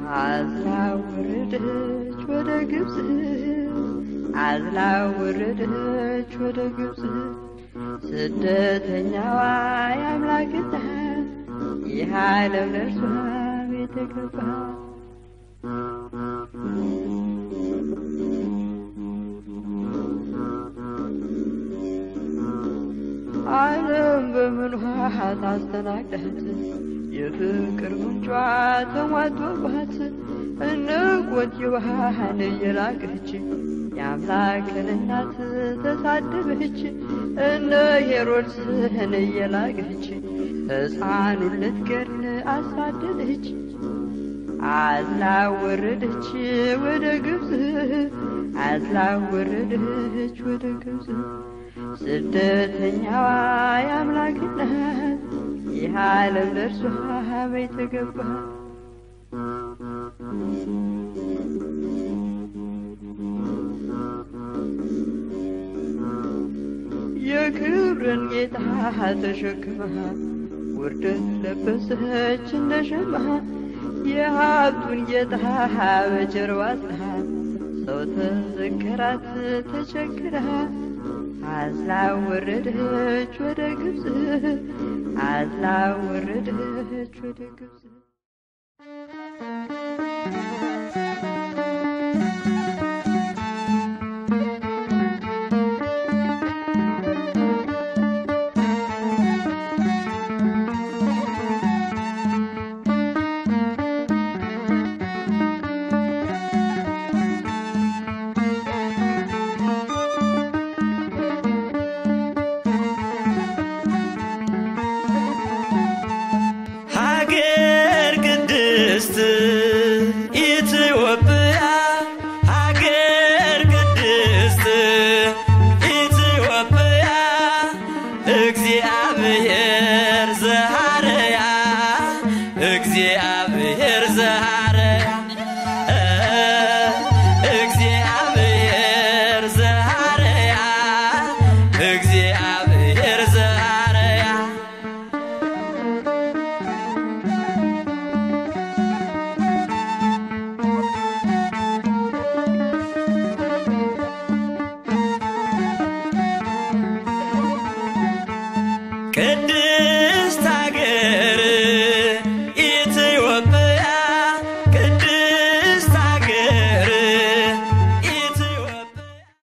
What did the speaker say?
አዝላ ወረደች ወደ ግብፅ አዝላ ወረደች ወደ ግብፅ ስደተኛዋ የአምላክ እናት ይህ ዓለም ለእርሷ ቤት ገባ ዓለም በምኗ ታስተናግዳት የፍቅር ምንጯ ተሟጦባት እነ ቆንጆዋን እየላቀች የአምላክን እናት ተሳደበች እነ ሄሮድስን እየላቀች ሕፃኑን ልትገድል አሳደደች አዝላ ወረደች ወደ ግብፅ አዝላ ወረደች ወደ ግብፅ ስደተኛዋ የአምላክ እናት ይህ ዓለም ለእርሷ ቤት ገባ የክብርን ጌታ ተሸክማ ውርደት ለበሰች እንደ ሸማ የሀብቱን ጌታ በጀርባ አዝላ ሰው ተዘከራት ተቸግራ አዝላ ወረደች ወደ ግብፅ አዝላ ወረደች ወደ ግብፅ ሀገር ቅድስት ኢትዮጵያ ሀገር ቅድስት ኢትዮጵያ እግዚአብሔር ዘሃረያ እግዚአብሔር ዘሃረያ